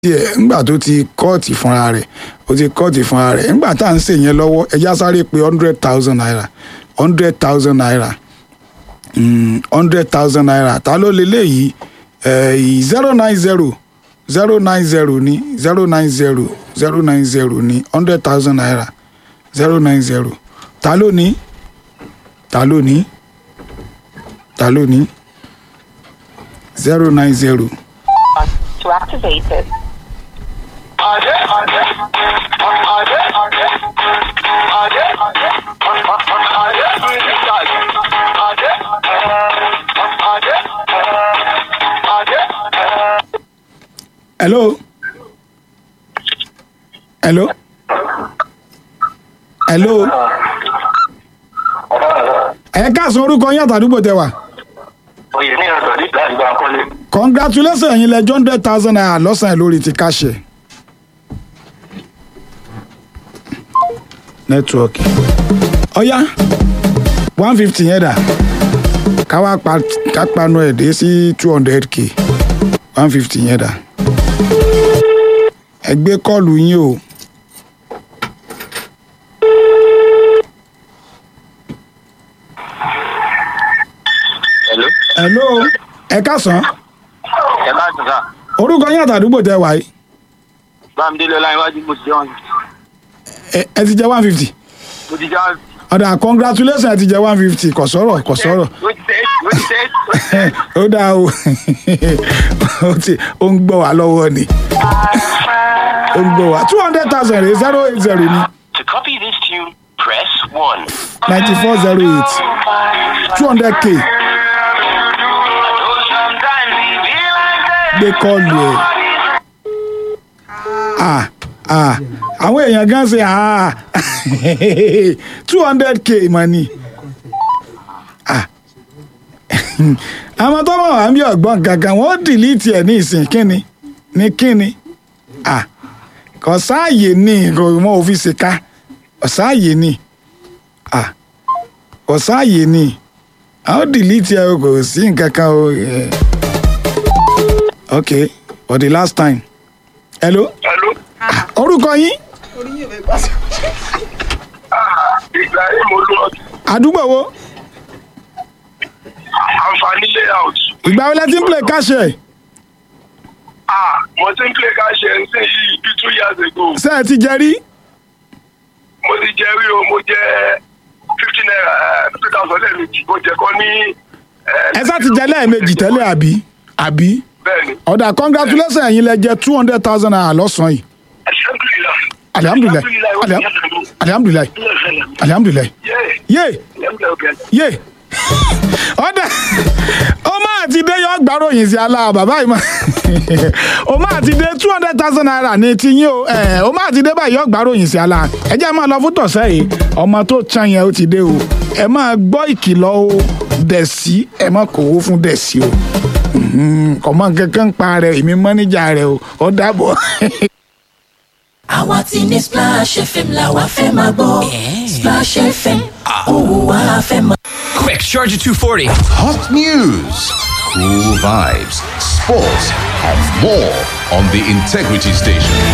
tiẹ̀ ńgbà tó ti kọ́ọ̀tì fúnra rẹ̀ ó ti kọ́ọ̀tì fúnra rẹ̀ ńgbà tá à ń ṣe yẹn lọ́wọ́ ẹja sáré pé hundred thousand naira hundred thousand naira hundred thousand naira ta ló lè léyìí zero nine zero zero nine zero ní zero nine zero zero nine zero ní hundred thousand naira zero nine zero ta ló ní ta ló ní ta ló ní zero nine zero. to activate it. hello hello hello ẹ káàsán orúkọ yín àtàdúgbò tẹ wà oyè ní ọ̀sán ní ìgbà ìgbà kọ́lé. congratulations ẹ̀yin lẹ́jọ́ hundred thousand naira lọ́sàn-án lórí ti káṣẹ̀. nẹ́tíwọ́ọ̀kì ọ̀yá one fifty yẹn dà káwá pa kápánu ẹ̀ dé sí two hundred k one fifty yẹn dà ẹ gbé kọ́ọ̀lù yín o. hello. hello ẹ káàsán ẹ bá sọ sá orúkọ yín àtàdúgbò tẹ wà yìí bámidélé ọláyíwájú mo ti jẹ́ wọn ẹ ẹ ti jẹ one fifty mo ti jẹ́ wọn. ọ̀dà congratulations ẹ ti jẹ one fifty kò sọ̀rọ̀ kò sọ̀rọ̀ mo ti tẹ́ mo ti tẹ́ ó dáa o ó ti ó ń gbọ́ wá lọ́wọ́ ni ó ń gbọ́ wá two hundred thousand rẹ̀ zero eight zero ni To copy this tune, press 1. ninety four zero eight two hundred k gbé kọ́ọ̀lù ẹ̀ ah ah àwọn èèyàn gan ṣe ah two hundred k money ah àwọn tó mọ̀ wá ń bí ọ̀gbọ́n gangan wọ́n dìlítì ẹ̀ ní ìsìn kíni ní kíni ah kò sáàyè ní kò mọ òfin ṣèkà kò sáàyè ní ah kò sáàyè ní àwọn dìlítì ẹ̀ kò sí nǹkan kan o eh. okay for the last time hello hello. orúkọ yín ìgbà yìí mo lọ àdúgbò wo àǹfààní layout. ìgbà wo lẹ ti ń play káṣẹ ah mo ti ń play cash ẹ̀ ń sìn yìí bí two years ago. ṣé ẹ ti jẹ rí mo ti jẹ rí o mo jẹ fifty naira fifty thousand lẹ́ẹ̀mejì mo jẹ kọ́ ní. ẹ sá ti jẹ lẹ́ẹ̀mejì tẹ́lẹ̀ àbí àbí bẹ́ẹ̀ni ọ̀dà congratulations ẹ̀yin lẹ jẹ two hundred thousand naira lọ́sàn-án yìí alhamdulilayi. alihamudulilayi alihamudulilayi alihamudulilayi yé yé ọ̀dà ó máa ti dé yọ gbàròyìn sí aláà bàbá yìí mọ́ ó máa ti dé two hundred thousand naira ní tiyín o ẹ̀ ó máa ti dé báyìí yọ gbàròyìn sí aláà ẹ jẹ́ máa lọ fún tọ̀sẹ̀ yìí ọmọ tó can yẹn ó ti dé o ẹ máa gbọ́ ìkìlọ̀ o dẹ̀sí ẹ má kówó fún dẹ̀sí o kọ̀mọ́ kankan pa rẹ̀ èmi mọ́níjà rẹ̀ o ó dàbọ̀. àwa ti ní splash fm la wa fẹ́ máa gbọ́ splash fm òun wa fẹ́ máa. Quick, charge at 240. Hot news, cool vibes, sports, and more on the Integrity Station.